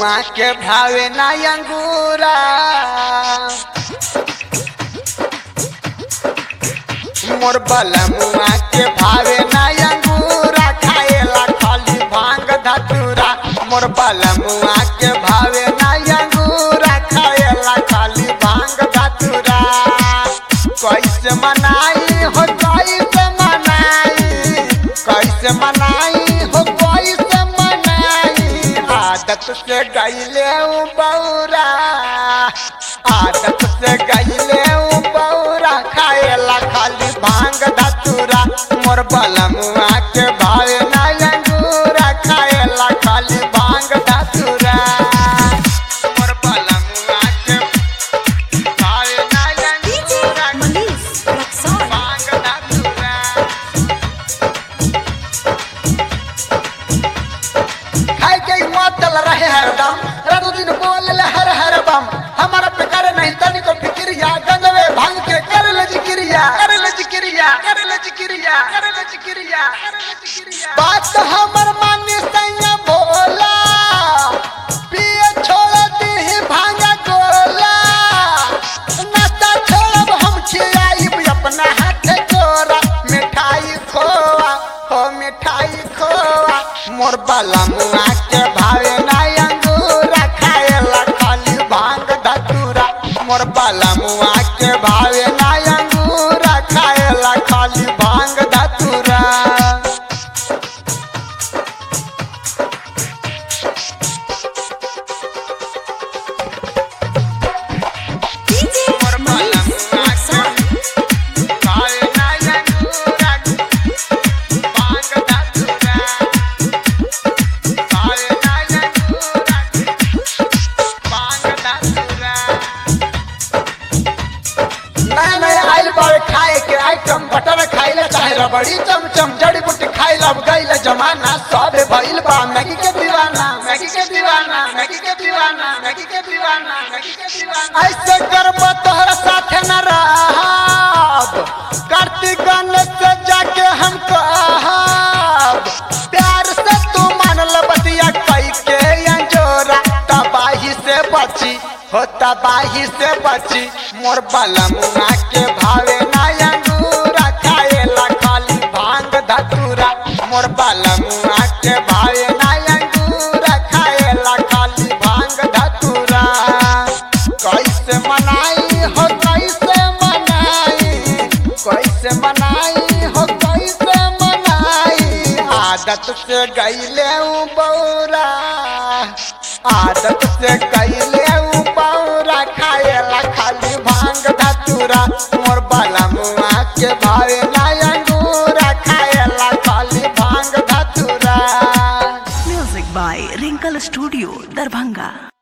मुआ के भावे ना अंगूरा मोर बलमुआ के भावे ना अंगूरा खाएला खाली भांग धतूरा मोर बलमुआ के भावे ना अंगूरा खाएला खाली भांग धतूरा कैसे मनाई हो कैसे मनाई कैसे मनाई हो कैसे मनाई आदत से गईले उ बौरा आदत से गईले उ बौरा खाएला खाली भांग धतूरा मोर बलमुआ के भावे ना अंगूरा खाएला खाली भांग धतूरा मोर बलमुआ के भावे ना DJ अंगूरा Manish Raksol. भांग धतूरा खाए के ही मतल रहे हरदम रातों दिन बोल ले हर हर बम हमारा पे करे नहीं तनी को फिक्रिया गंजवे भांग के कर ले जिक्रिया कर ले जिक्रिया कर ले जिक्रिया कर ले जिक्रिया कर ले जिक्रिया बात हमर मानी सैया भोला पिए छोड़ दी ही भांगा गोला नाता छोड़ब हम खियाई अपना हाथ गोरा मिठाई खोआ हो मिठाई खोआ मोर बाला मुआ के भावे ना अंगूरा खाएला खाली भांग धतूरा मोर बाला मुआ के भावे ना अंगूरा खाएला खाली भांग धतूरा DJ मोर बाला Manish मुआ के Raksol. भावे ना अंगूरा भांग धतूरा भावे ना अंगूरा भांग धतूरा नया नया आइल बावे खाए के आइटम बटर खाइले चाहे रबड़ी चमचम जड़ी बूटी खाइल अब गइल जमाना सब भइल बा मैगी के दीवाना मैगी के दीवाना मैगी के दीवाना मैगी के दीवाना मैगी के दीवाना ऐसे करब तोहरा साथे न रहब कार्तिक गणेश से जाके हम कहब प्यार से तू मान ल बतिया कई के अंजोरा तबाही से बची हो तबाही से बची मोर बलमुआ के भावे ना अंगूरा खाएला खाली भांग धतूरा मोर बलमुआ के भावे ना अंगूरा खाएला खाली भांग धतूरा कैसे मनाई हो कैसे मनाई कैसे मनाई हो कैसे मनाई आदत से गईले उ बौरा आदत से गईले उ बौरा खाएला खाली भांग धतूरा मोर बाला मुआ के भावे ना अंगूरा खाएला खाली भांग धतूरा Music by Wrinkle Studio, Darbhanga.